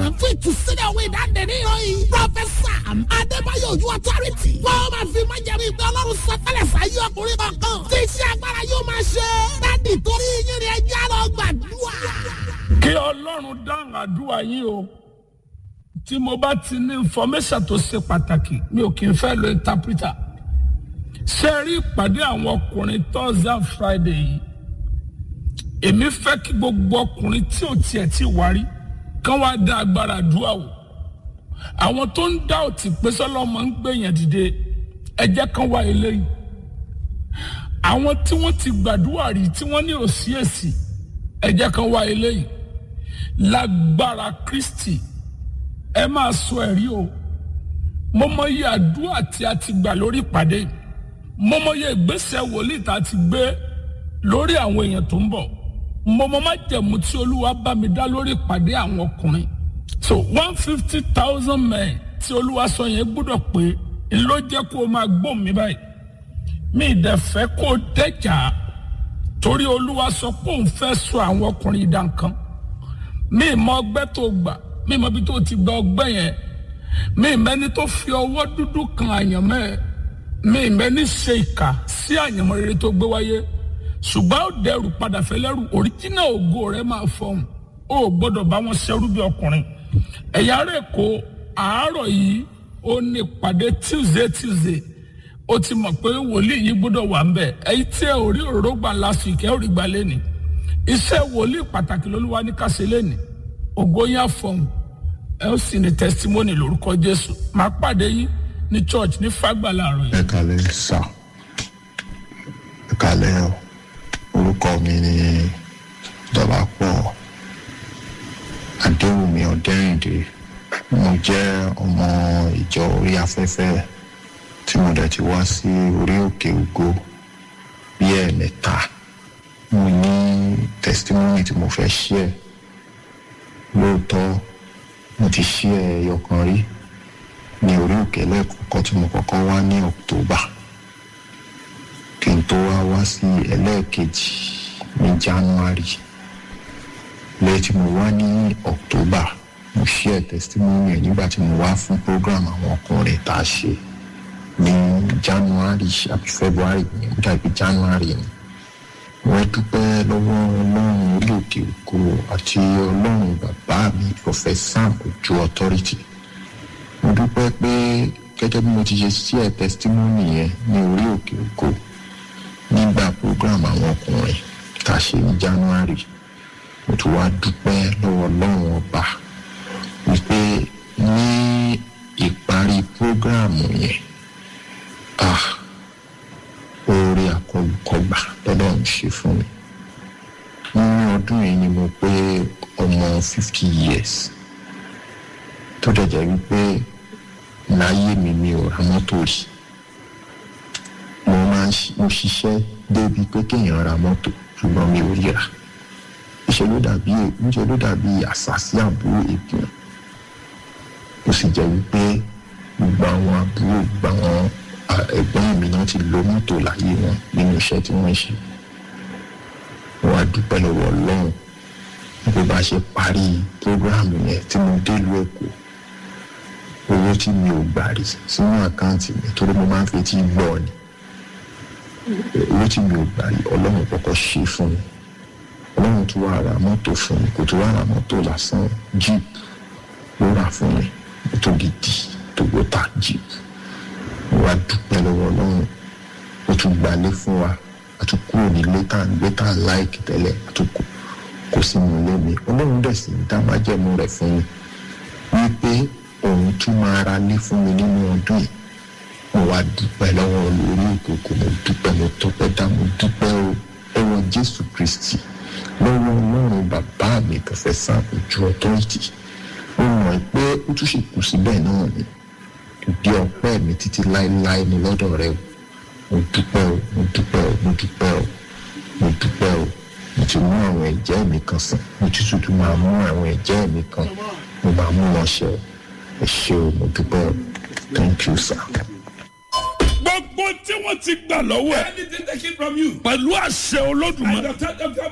olùgbàlejò fún ìtúsílẹ̀ òwe ìdáǹdè ní ìròyìn. Prọfẹ̀sà Adébáyọ̀ Ojú Authority. Wọ́n máa fi máa jẹ̀rí ìgbẹ́ ọlọ́run sọtẹ́lẹ̀ sáyé ọkùnrin kọ̀ọ̀kan. Tí iṣẹ́ agbára yóò máa ṣe. Dádì torí yín ni ẹja lọ gbàdúrà. kí ọlọ́run dáhùn àdúrà yín o tí mo bá ti ní information tó ṣe pàtàkì mi ò kì í fẹ́ lo interpreter ṣe rí ìpàdé àwọn ọkùnrin thursday and friday yìí èmi fẹ́ kí gbogbo ọkùnrin tí ò tiẹ̀ ti wárí kán wá dá agbára àdúrà wò àwọn tó ń dá òtí pé sọlọ́mọ ń gbèyàn dìde ẹ jẹ́ kán wá eléyìí àwọn tí wọ́n ti gbàdúrà rí tí wọ́n ní òsì èsì ẹ jẹ́ kán wá eléyìí lágbára kristi ẹ máa sọ ẹ̀rí o mo mọ iye àdúrà tí a ti gbà lórí ìpàdé yìí. mo mọ iye ìgbésẹ̀ wòlíì tá a ti gbé lórí àwọn èèyàn tó ń bọ̀ mo mọ májẹ̀mú tí olúwa bá mi dá lórí ìpàdé àwọn ọkùnrin so one fifty thousand men tí olúwa sọ yẹn gbọ́dọ̀ pé n ló jẹ́ kó o máa gbóhùn mi báyìí mi ì dẹ̀ fẹ́ kó o dẹ́jà torí olúwa sọ pé òun fẹ́ sọ àwọn ọkùnrin ìdánkan mi ì mọ ọgbẹ́ tó gbà mi ì mọ ibi tó ti gba ọgbẹ́ yẹn mi ì mẹ́ni tó fi ọwọ́ dúdú kan àyànmọ́ ẹ̀ mi ì mẹ́ni ṣe ìkà sí àyànmọ́ rere tó gbé wáyé ṣùgbọ́n ó dẹrù padà fẹ́lẹ́rù òríjínà ògo rẹ̀ máa fọhùn ó gbọ́dọ̀ bá wọn ṣerú bí ọkùnrin ẹ̀yà rẹ̀ kó àárọ̀ yìí ó ní ìpàdé tuesday tuesday ó ti mọ̀ pé wòlíì yìí gbọ́dọ̀ wà ń bẹ̀ ẹ̀yìn tí ẹ ò rí òróró gbà lásù ìkẹ́ ò rí gbà lẹ́nìí iṣẹ́ wòlíì pàtàkì lolúwa ní ká ṣe lẹ́nìí ògo yín á fọhùn ẹ ó sì ní testimony lórúkọ jésù máa pàdé yín ní church ní fàgbà láàárọ̀ yìí. ẹ kalẹ sá ẹ kalẹ o orúkọ mi ni dọlápọ adéwùmí ọdẹrìndé mo jẹ ọmọ ìjọ orí afẹfẹ tí mo dẹ ti wá sí orí òkè ògo bí ẹẹmẹta mo ní testimony tí mo fẹ share lóòótọ mo ti share ẹyọkan rí ní orí òkè lẹ́ẹ̀kọ́kọ́ tí mo kọ́kọ́ wá ní october kí n tó wá wá sí ẹlẹ́ẹ̀kejì ní january lẹ́yìn tí mo wá ní october mo share testimony ẹ̀ nígbà tí mo wá fún program àwọn ọkùnrin tá a ṣe ní january àbí february ní ó dàbí january ni wọ́n dúpẹ́ lọ́wọ́ ọlọ́run orí òkè ògo àti ọlọ́run bàbá mi professor ojú authority mo dúpẹ́ pé gẹ́gẹ́ bí mo ti ṣe sí ẹ̀ testimony yẹn ní orí òkè ògo nígbà program àwọn ọkùnrin tá a ṣe ní january mo tún wá dúpẹ́ lọ́wọ́ ọlọ́run ọba wípé ní ìparí program yẹn ah oore àkọlùkọgbà lọ́dọ̀ ń ṣe fún mi nínú ọdún yìí ni mo pé ọmọ fifty years tó dẹ̀jẹ̀ wípé láyé mi mi ò ra mọ́tò rí mo máa ń mo ṣiṣẹ́ débi pé kéèyàn ra mọ́tò ṣùgbọ́n mi ò ríra níṣẹ́ ló dàbí níṣẹ́ ló dàbí àṣàṣì àbúrò ègún ó sì jẹ́ wípé gbogbo àwọn àbúrò gbogbo àwọn ẹ̀gbọ́n mi náà ti lo mọ́tò láyé wọn nínú iṣẹ́ tí wọ́n ṣe wọ́n á dúpẹ́ lọ́wọ́ ọlọ́run bó bá ṣe parí prógráàmù yẹn tí mo dé ìlú èkó owó tí mi ò gbà rí sínú àkáǹtì mi torí mo máa ń fetí gbọ́ ni owó tí mi ò gbà rí ọlọ́run kọ́kọ́ ṣe fún mi ọlọ́run tún wá ra mọ́tò fún mi kò tún wá ra mọ́tò lásán jeep ló rà fún mi mọ́tò gidi toyota jeep mo wá dúpẹ́ lọ́wọ́ ọlọ́run ó tún gbalé fún wa a tún kúrò nílé tá à ń gbé tá à ń láìkì tẹ́lẹ̀ a tún kò kó sínú ilé mi ọlọ́run dẹ̀ sì ń dá májẹ̀mú rẹ̀ fún mi wípé òun tún máa ra lé fún mi nínú ọdún yìí mo wá dúpẹ́ lọ́wọ́ lórí ìkòkò mo dúpẹ́ mo tọpẹ́ dá mo dúpẹ́ o lọ́wọ́ jésù kristi lọ́wọ́ ọlọ́run bàbá mi pọ̀fẹ́sà ojú ọtọ́rìtì mo mọ̀ pé ó tún ṣe kù síbẹ̀ náà ni ìdí ọpẹ́ mi títí láéláé ni lọ́dọ̀ rẹ o mo dúpẹ́ o mo dúpẹ́ o mo dúpẹ́ o mo dúpẹ́ o mo ti mú àwọn ẹ̀jẹ̀ mi kan sàn mo ti tuntun máa mú àwọn ẹ̀jẹ̀ mi kan mo máa mú wọn ṣe ẹ ṣe o mo dúpẹ́ o thank you sir. gbogbo tí wọ́n ti gbà lọ́wọ́ ẹ̀ Anything taken from you. pẹ̀lú àṣẹ olódùmarè And the third of them